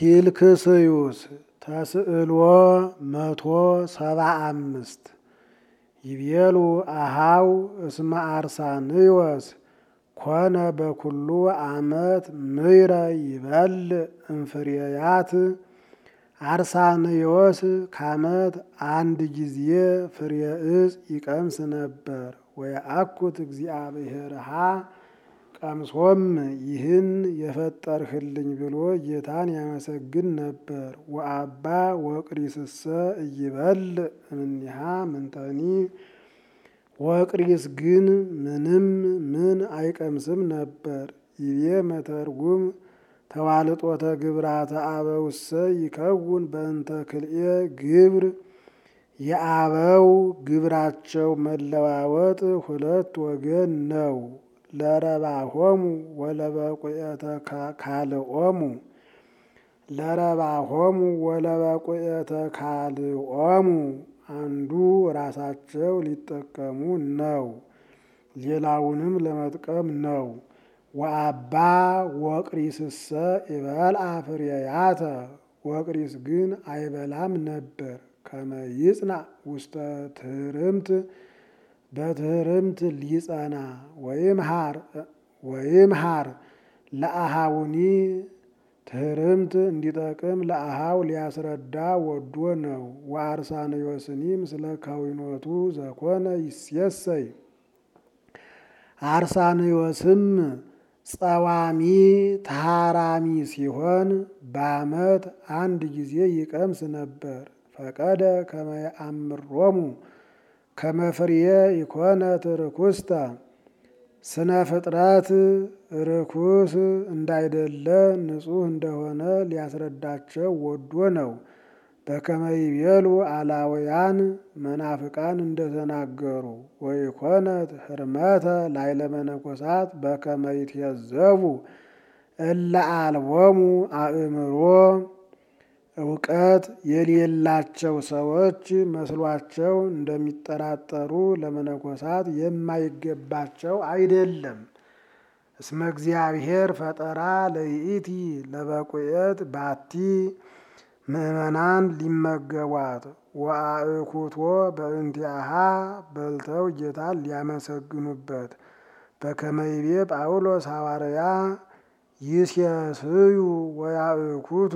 ኪልክስዩስ ተስዕሎ መቶ ሰባ አምስት ይቤሉ አሃው እስመ አርሳንዮስ ኮነ በኩሉ ዓመት ምይረ ይበል እምፍሬያት አርሳንዮስ ከዓመት አንድ ጊዜ ፍሬ ዕፅ ይቀምስ ነበር። ወየአኩት እግዚአብሔርሃ ቀምሶም ይህን የፈጠርህልኝ ብሎ ጌታን ያመሰግን ነበር። ወአባ ወቅሪስሰ እይበል እምኔሃ ምንተኒ ወቅሪስ ግን ምንም ምን አይቀምስም ነበር። ይቤ መተርጉም ተዋልጦተ ግብራተ አበውሰ ይከውን በእንተ ክልኤ ግብር የአበው ግብራቸው መለዋወጥ ሁለት ወገን ነው። ለረባሆሙ ወለበቁኤተ ካልኦሙ ለረባሆሙ ወለበቁኤተ ካልኦሙ አንዱ ራሳቸው ሊጠቀሙ ነው፣ ሌላውንም ለመጥቀም ነው። ወአባ ወቅሪስሰ ይበልዓ ፍሬያተ ወቅሪስ ግን አይበላም ነበር። ከመ ይጽናዕ ውስተ ትህርምት በትህርምት ሊጸና ወይም ሃር ለአሃውኒ ትህርምት እንዲጠቅም ለአሃው ሊያስረዳ ወዶ ነው። ወአርሳንዮስኒ ምስለ ከዊኖቱ ዘኮነ ይሴሰይ አርሳንዮስም ጸዋሚ ተሃራሚ ሲሆን በዓመት አንድ ጊዜ ይቀምስ ነበር። ፈቀደ ከመ የአምሮሙ ከመ ፍርየ ይኮነ ርኩስተ ስነ ፍጥረት ርኩስ እንዳይደለ ንጹሕ እንደሆነ ሊያስረዳቸው ወዶ ነው። በከመ ይቤሉ አላውያን መናፍቃን እንደተናገሩ ወይኮነት ህርመተ ላይለ መነኮሳት በከመ ይትየዘቡ እለ አልቦሙ አእምሮ እውቀት የሌላቸው ሰዎች መስሏቸው እንደሚጠራጠሩ ለመነኮሳት የማይገባቸው አይደለም። እስመ እግዚአብሔር ፈጠራ ለይእቲ ለበቁኤት ባቲ ምእመናን ሊመገቧት ወአእኩቶ በእንቲአሃ በልተው ጌታን ሊያመሰግኑበት በከመ ይቤ ጳውሎስ ሐዋርያ ይሴስዩ ወያእኩቱ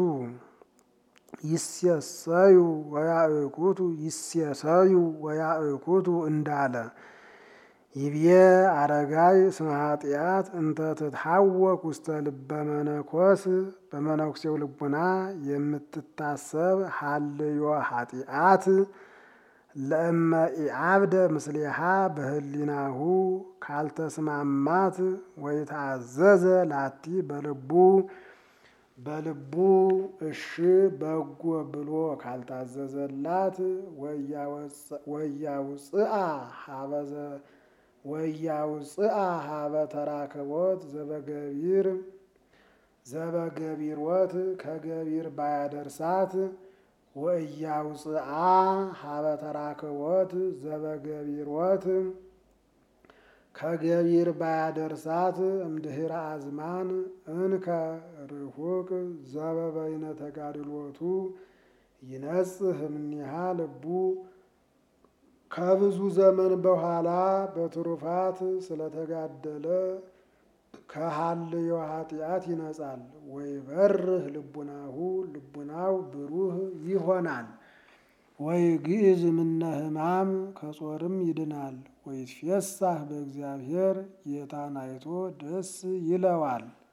ይሴሰዩ ወያእኩቱ ይሴሰዩ ወያእኩቱ እንዳለ ይቤ አረጋይ እስመ ኃጢአት እንተ ትትሐወክ ውስተ ልበ መነኮስ በመነኩሴው ልቡና የምትታሰብ ሀልዮ ኃጢአት ለእመ ኢዓብደ ምስሌሃ በህሊናሁ ካልተስማማት ወይታዘዘ ላቲ በልቡ በልቡ እሺ በጎ ብሎ ካልታዘዘላት ወያውፅአ ሀበዘ ወያውፅአ ሀበ ተራክቦት ዘበገቢር ዘበገቢሮት ከገቢር ባያደርሳት ወእያውፅአ ሀበ ተራክቦት ዘበገቢሮት ከገቢር ባያደርሳት እምድህረ አዝማን እንከ ርሁቅ ዘበበይነ ተጋድሎቱ ይነጽህ እምኔሃ ልቡ ከብዙ ዘመን በኋላ በትሩፋት ስለተጋደለ ከሀልዮ ኃጢአት ይነጻል። ወይ በርህ ልቡናሁ ልቡናው ብሩህ ይሆናል። ወይ ግዕዝ ምነ ሕማም ከጾርም ይድናል። ወይ ትፌሳህ በእግዚአብሔር ጌታን አይቶ ደስ ይለዋል።